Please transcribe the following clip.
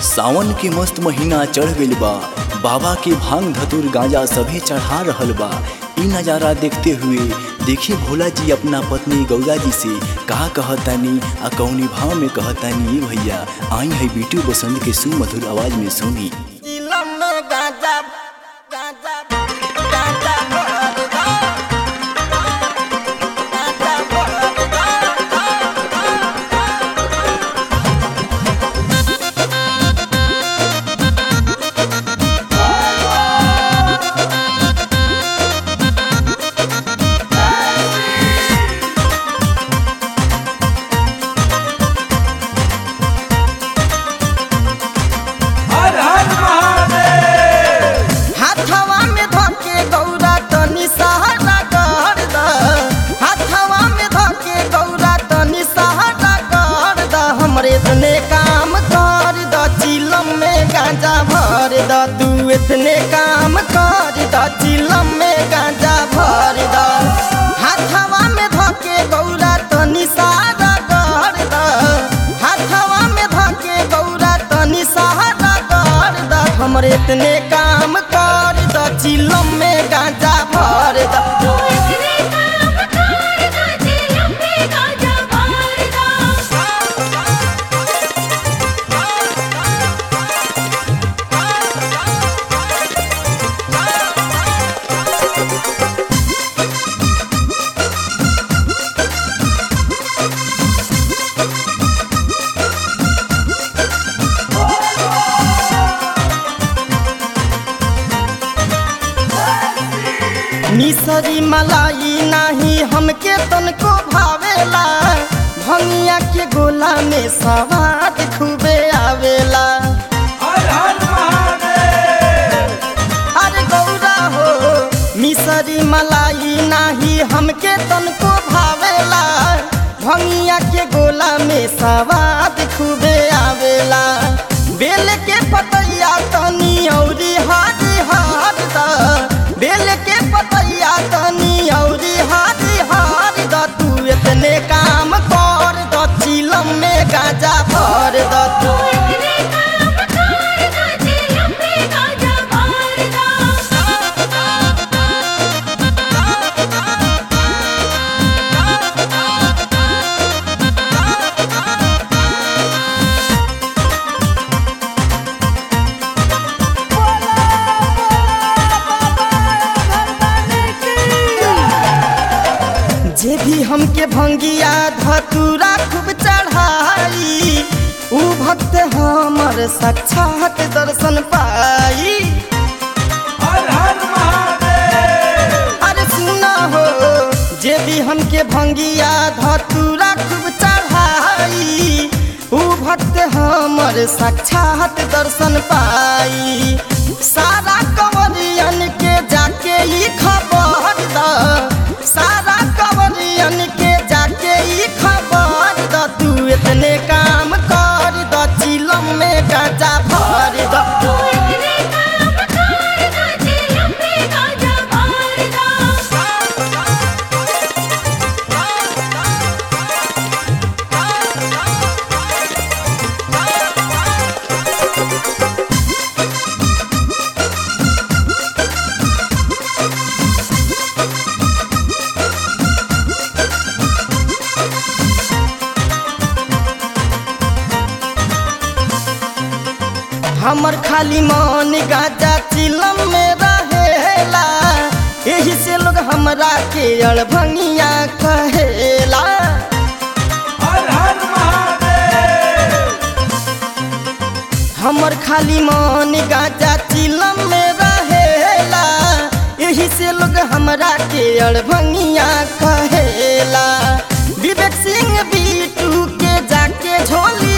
सावन के मस्त महीना चढ़ गइल बा बाबा के भांग धतुर गांजा सभे चढ़ा रहल बा इ नजारा देखते हुए देखी भोला जी अपना पत्नी गौरा जी से का कहतानी आ कौनी भाव में कहतानी "ए भैया आई है बीटू बसंत के सुमधुर आवाज में सुनी चिलम में गांजा गांजा गांजा भर दो गांजा भर दो हर हर महादेव हाथवा में धके गौरा तनी सहारा कर द हाथवा में धके गौरा तनी सहारा कर द हमरे इतने काम कर द चिलम में गांजा भर द तू इतने काम कर द चिलम में गांजा भर द हाथवा में धके गौरा तनी सहारा कर द हाथवा में धके गौरा तनी सहारा कर द हमरे इतने काम कर द चिलम में गांजा भर द तू इतने काम कर दा चिलम में गाजा भर दा मिसरी मलाई नाही हमके तनको भावेला भंगिया के गोला में सवाद खूबे आवेला हर हर महादेव अरे गौरा हो मिसरी मलाई नाही हमके तनको भावेला भंगिया के गोला में सवाद खूबे आवेला बेल के पतैया तनी औरी हारी हार द बेल के पतैया तनी औरी हारी हार द तू इतने काम कर द चिलम में गाजा भर द तू तू इतने काम कर दा चिलम में गाजा भर दा जे भी हमके भंगिया धतूरा खूब चढ़ाई ऊ भक्त हमर साक्षात दर्शन पाई हर हर महादेव अरे सुना हो जे भी हमके भंगिया धतूरा खूब चढ़ाई ऊ भक्त हमर साक्षात दर्शन पाई सारा कंवरियन के जाके ई खबर द सारा कंवरियन के जाके ई खबर द तू इतने काम कर द चिलम में गाजा भर द तू इतने काम कर दा चिलम में गाजा भर दा हमर खाली मन गाजा चिलम में रहेला यही से लोग हमरा के अड़भंगिया कहेला हर हर महादेव हमर खाली मन गाजा चिलम में रहेला यही से लोग हमरा के अड़भंगिया कहेला विवेक सिंह बीटू के जाके झोली